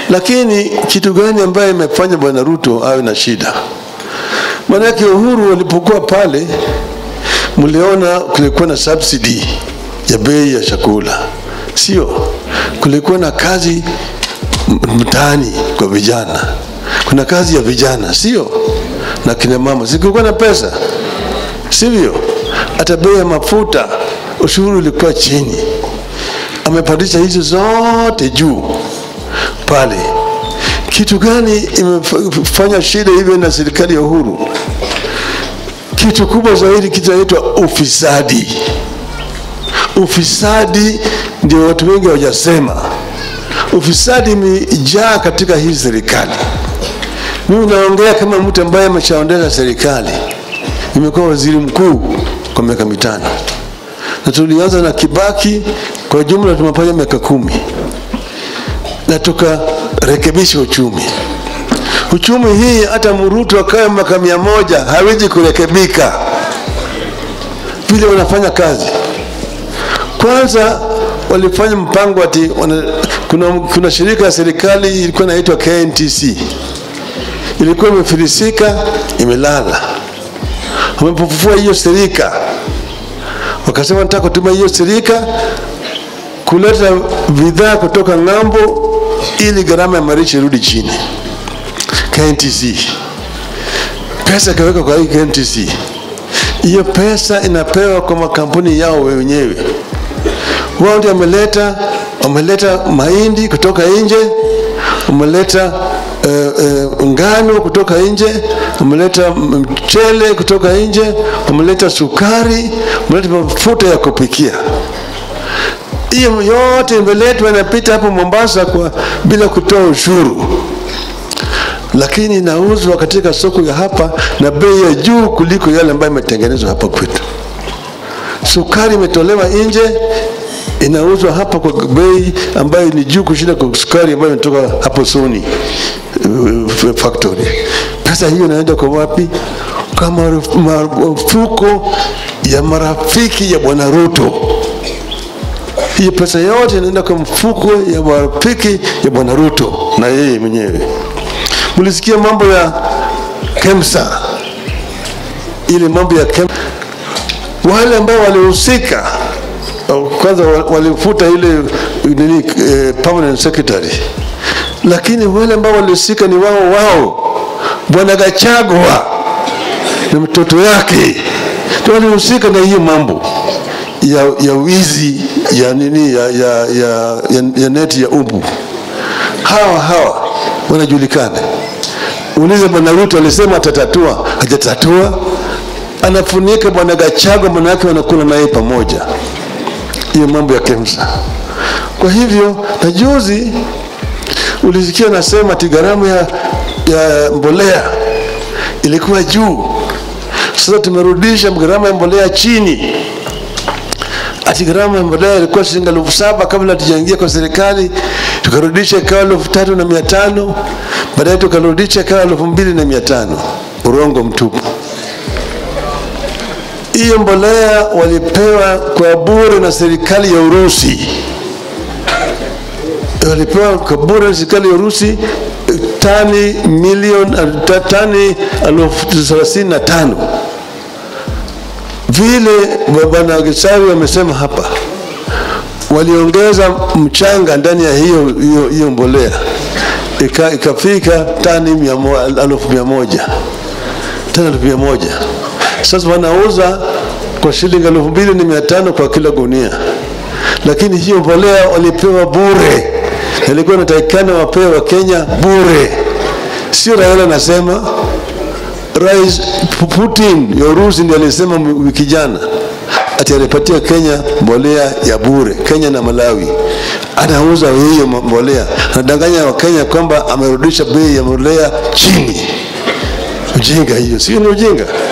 Lakini kitu gani ambaye imefanya bwana Ruto awe na shida? Maanake Uhuru walipokuwa pale, mliona kulikuwa na subsidy ya bei ya chakula, sio? Kulikuwa na kazi mtaani kwa vijana, kuna kazi ya vijana, sio? Na kina mama, sikukuwa na pesa, sivyo? Hata bei ya mafuta, ushuru ulikuwa chini. Amepandisha hizo zote juu pale. Kitu gani imefanya shida hivyo na serikali ya Uhuru? Kitu kubwa zaidi kinaitwa ufisadi. Ufisadi ndio watu wengi hawajasema. Ufisadi imejaa katika hii serikali. Mimi naongea kama mtu ambaye ameshaondesha serikali, nimekuwa waziri mkuu kwa miaka mitano, na tulianza na Kibaki, kwa jumla tumefanya miaka kumi na tukarekebisha uchumi. Uchumi hii hata Murutu akawe miaka mia moja hawezi kurekebika vile wanafanya kazi. Kwanza walifanya mpango ati wana, kuna, kuna shirika ya serikali ilikuwa inaitwa KNTC ilikuwa imefilisika, imelala. Wamepofufua hiyo shirika, wakasema nataka kutumia hiyo shirika kuleta bidhaa kutoka ng'ambo ili gharama ya maisha irudi chini. KNTC pesa ikaweka kwa hii KNTC, hiyo pesa inapewa kwa makampuni yao wenyewe. Wao ndio wameleta wameleta mahindi kutoka nje, wameleta uh, uh, ngano kutoka nje, wameleta mchele kutoka nje, wameleta sukari, wameleta mafuta ya kupikia hiyo yote imeletwa inapita hapo Mombasa kwa bila kutoa ushuru, lakini inauzwa katika soko ya hapa na bei ya juu kuliko yale ambayo imetengenezwa hapa kwetu. Sukari imetolewa nje inauzwa hapa kwa bei ambayo ni juu kushinda kwa sukari ambayo imetoka hapo Sony uh, factory. Pesa hiyo inaenda kwa wapi? Kwa mafuko ya marafiki ya Bwana Ruto hiyo pesa yote inaenda kwa mfuko ya marafiki ya bwana Ruto na yeye mwenyewe. Mlisikia mambo ya KEMSA, ile mambo ya KEMSA, wale ambao walihusika kwanza walifuta ile nini, eh, permanent secretary, lakini wale ambao walihusika ni wao wao, bwana Gachagua na mtoto yake ndio walihusika na hiyo mambo ya, ya wizi ya nini ya, ya, ya, ya, ya neti ya umbu. Hawa hawa wanajulikana. Ulize bwana Ruto alisema atatatua, hajatatua. Anafunika bwana Gachagua, manake wanakula naye pamoja, hiyo mambo ya KEMSA. Kwa hivyo na juzi ulisikia nasema ati gharama ya, ya mbolea ilikuwa juu, sasa tumerudisha gharama ya mbolea chini ati gharama ya mbolea ilikuwa shilingi elfu saba kabla hatujaingia kwa serikali, tukarudisha ikawa elfu tatu na mia tano baadaye tukarudisha ikawa elfu mbili na mia tano Urongo mtupu. Hiyo mbolea walipewa kwa bure na serikali ya Urusi, walipewa kwa bure na serikali ya Urusi tani milioni tani elfu thelathini na tano vile bwana Gisawi amesema hapa, waliongeza mchanga ndani ya hiyo, hiyo, hiyo mbolea Ika, ikafika tani elfu mia moja tani elfu mia moja Sasa wanauza kwa shilingi elfu mbili na mia tano kwa kila gunia, lakini hiyo mbolea walipewa bure, ilikuwa inatakikana wapewe wa Kenya bure, sio Raila anasema Rais Putin ya Urusi ndiye alisema wiki jana ati alipatia Kenya mbolea ya bure, Kenya na Malawi. Anauza hiyo mbolea, anadanganya Wakenya kwamba amerudisha bei ya mbolea chini. Ujinga hiyo, sio? Ni ujinga.